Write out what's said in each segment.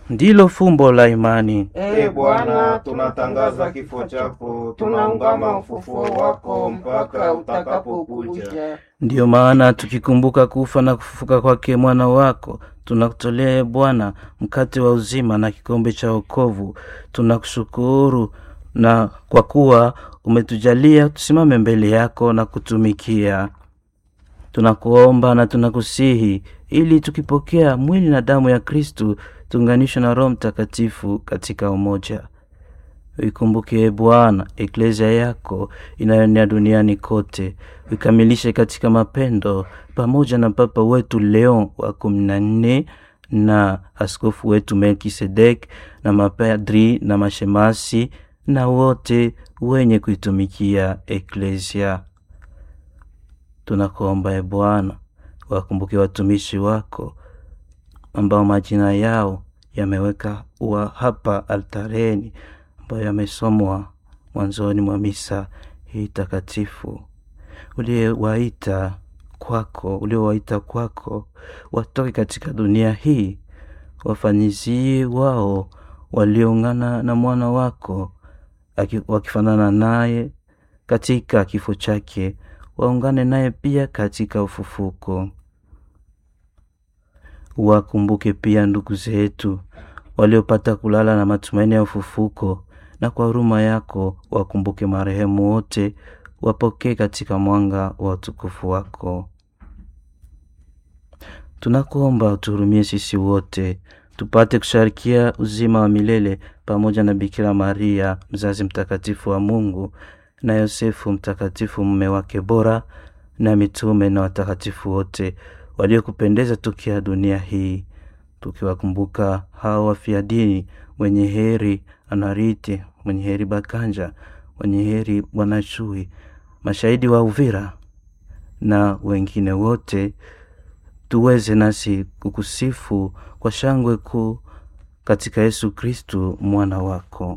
ndilo fumbo la imani. Ee Bwana, tunatangaza kifo chako, tunaungama ufufuo wako mpaka utakapokuja. Ndiyo maana tukikumbuka kufa na kufufuka kwake mwana wako, tunakutolea Bwana mkate wa uzima na kikombe cha wokovu. Tunakushukuru na kwa kuwa umetujalia tusimame mbele yako na kutumikia. Tunakuomba na tunakusihi ili tukipokea mwili na damu ya Kristu tuunganishwe na Roho Mtakatifu katika umoja. Uikumbuke Bwana eklezia yako inayoenea duniani kote, uikamilishe katika mapendo, pamoja na Papa wetu Leon wa kumi na nne na askofu wetu Melkisedek na mapadri na mashemasi na wote wenye kuitumikia eklezia. Tunakuomba e Bwana, wakumbuke watumishi wako ambao majina yao yameweka wa hapa altareni ambayo yamesomwa mwanzoni mwa misa hii takatifu, uliowaita kwako, uliowaita kwako watoke katika dunia hii, wafanyizie wao walioungana na mwana wako aki- wakifanana naye katika kifo chake, waungane naye pia katika ufufuko. Wakumbuke pia ndugu zetu waliopata kulala na matumaini ya ufufuko, na kwa huruma yako wakumbuke marehemu wote, wapokee katika mwanga wa utukufu wako. Tunakuomba utuhurumie sisi wote tupate kusharikia uzima wa milele pamoja na Bikira Maria mzazi mtakatifu wa Mungu na Yosefu mtakatifu mume wake bora na mitume na watakatifu wote waliokupendeza tukia dunia hii, tukiwakumbuka hao wafia dini, mwenye heri Anariti, mwenye heri Bakanja, mwenye heri Bwana Chui, mashahidi wa Uvira na wengine wote, tuweze nasi kukusifu kwa shangwe kuu katika Yesu Kristu mwana wako.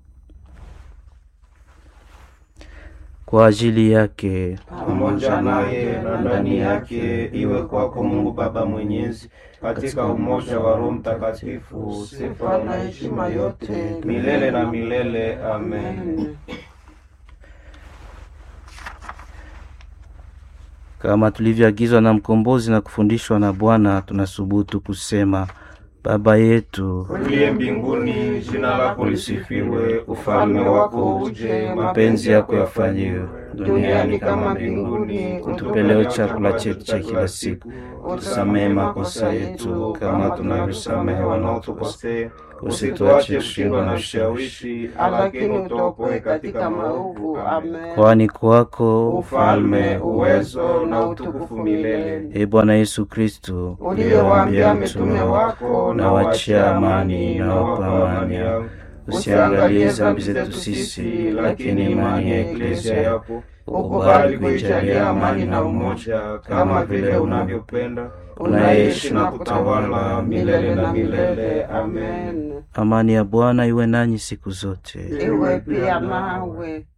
Kwa ajili yake pamoja naye na ndani yake, iwe kwako Mungu Baba Mwenyezi, katika umoja wa Roho Mtakatifu, sifa na heshima yote milele na milele. Amen. kama tulivyoagizwa na mkombozi na kufundishwa na Bwana, tunasubutu kusema: Baba yetu Uliye mbinguni, jina lako lisifiwe, ufalme wako uje, mapenzi yako yafanyiwe duniani kama mbinguni. Utupe leo chakula chetu cha kila siku, utusamehe makosa yetu kama tunavyosamehe wanaotukosea, usituache kushindwa na ushawishi, lakini utuopoe katika maovu. Amen. kwani kwako Ufalme, uwezo na utukufu milele. e Bwana Yesu Kristu, Uliyewaambia mitume wako, na wachia amani na wapa amani yao, usiangalie dhambi zetu sisi, lakini imani ya eklezia yako ukubali kuijalia amani na umoja, kama vile unavyopenda, unaishi na kutawala milele na milele. Amen. Amani ya Bwana iwe nanyi siku zote. iwe pia nawe.